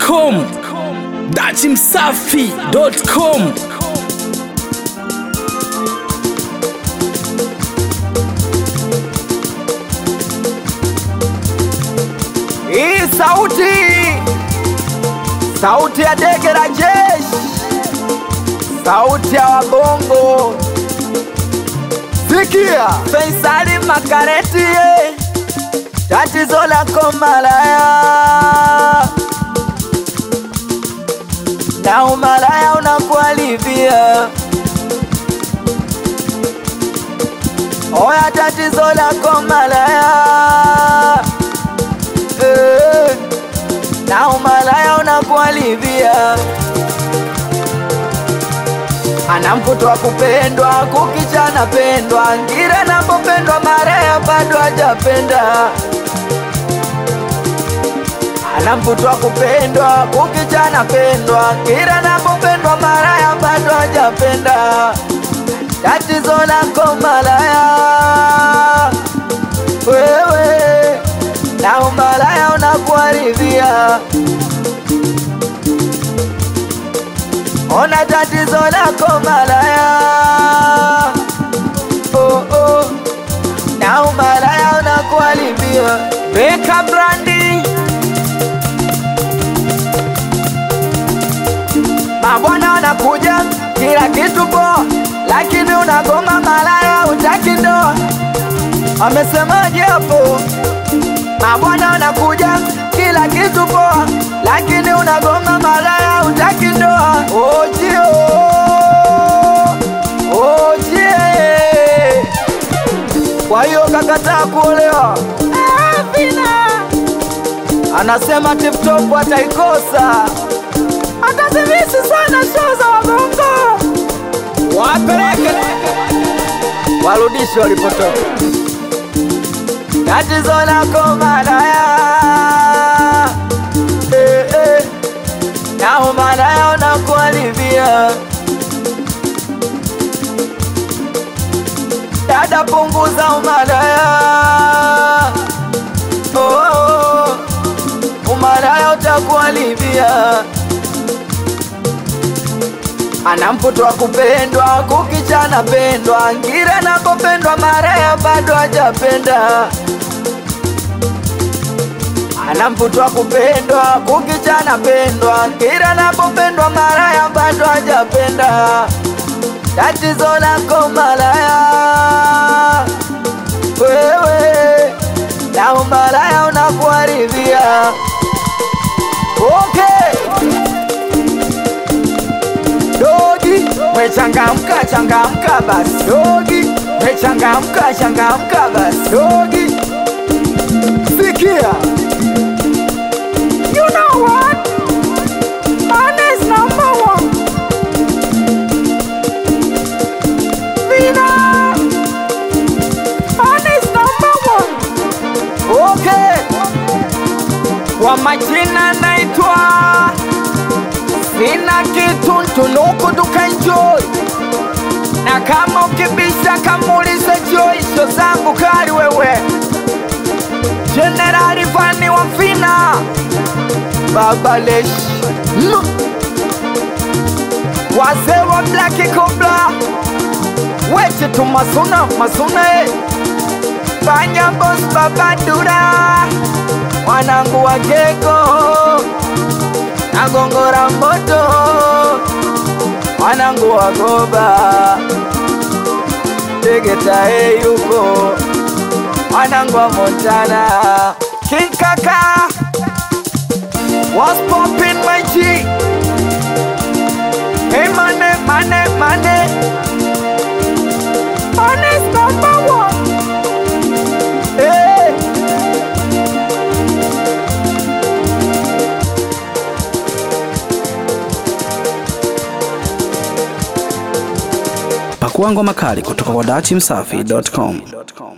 dachimsafi.com dachimsafi.com Hii sauti sauti ya dege la jeshi, sauti ya wabongo. Sikia Faisali Makareti, ye. tatizo lako malaya na umalaya unakualivia. Oya, tatizo lako malaya eh, na umalaya unakualivia. Ana mvuto wa kupendwa, kukicha napendwa, ngira napopendwa, maraya bado hajapenda. Ana mvuto wa kupendwa, kukicha napendwa, ngira napopendwa, maraya bado hajapenda. Tatizo lako malaya, wewe na umalaya unakuharibia. Ona tatizo lako malaya, oh, oh. na umalaya unakuharibia. Beka brandi mabwana wanakuja kila kitu poa, lakini unagoma malaya, utaki ndoa. Amesemaje hapo? Mabwana wanakuja kila kitu poa, lakini unagoma malaya, utaki ndoa. Ojio, ojie, kwa hiyo kakataa kuolewa. Anasema tiptop ataikosa, atazimisi sana show za wabongo, wapeleke warudishe walipotoka. Tatizo lako malaya, eh, eh, na umalaya unakuharibia. Dada, punguza umalaya, oh, oh, umalaya utakuharibia. Ana mvuto wa kupendwa, kukicha napendwa, ngira napopendwa, maraya bado hajapenda. Ana mvuto wa kupendwa, kukicha napendwa, ngira napopendwa, maraya bado hajapenda. Tatizo lako malaya, wewe na umalaya unakuharibia. Okay. Dogi, wechangamka changamka basi dogi, wechangamka changamka basi dogi. Sikia, you know what? Man is number one. Vina, man is number one. Okay, kwa majina naitwa Sina kitu ntunuku tukaenjoy, na kama ukibisha kamuulize Joy, sho zangu kali wewe. Jenerali Vani wa Fina, Baba Lesh, Mm. wazee wa Black Cobra, weche tu masuna masuna, eh. Fanya boss Baba Dura, wanangu wa Geko nagongora moto wanangu wagoba tegetae yuko wanangu wa Montana King Kaka was popping my G Hey money money money Money's number one Hey pakua ngoma kali kutoka kwa dachimsafi.com